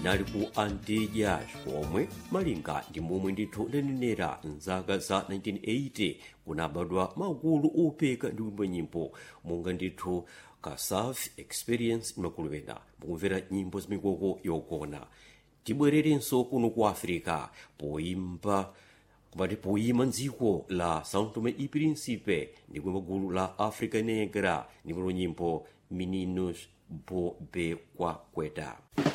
inali ku antillas komwe malinga ndi momwe ndithu ndanenera mzaka za 1980 kunabadwa magulu opeka ndi kuimba nyimbo monga ndithu kasaf experience imakulupena mukumvera nyimbo zamikoko yogona tibwererenso kuno ku africa poimba kumati poyima mdziko la são tomé e príncipe ndi kuimba gulu la africa negra ndipo nyimbo meninos bo be kwakweta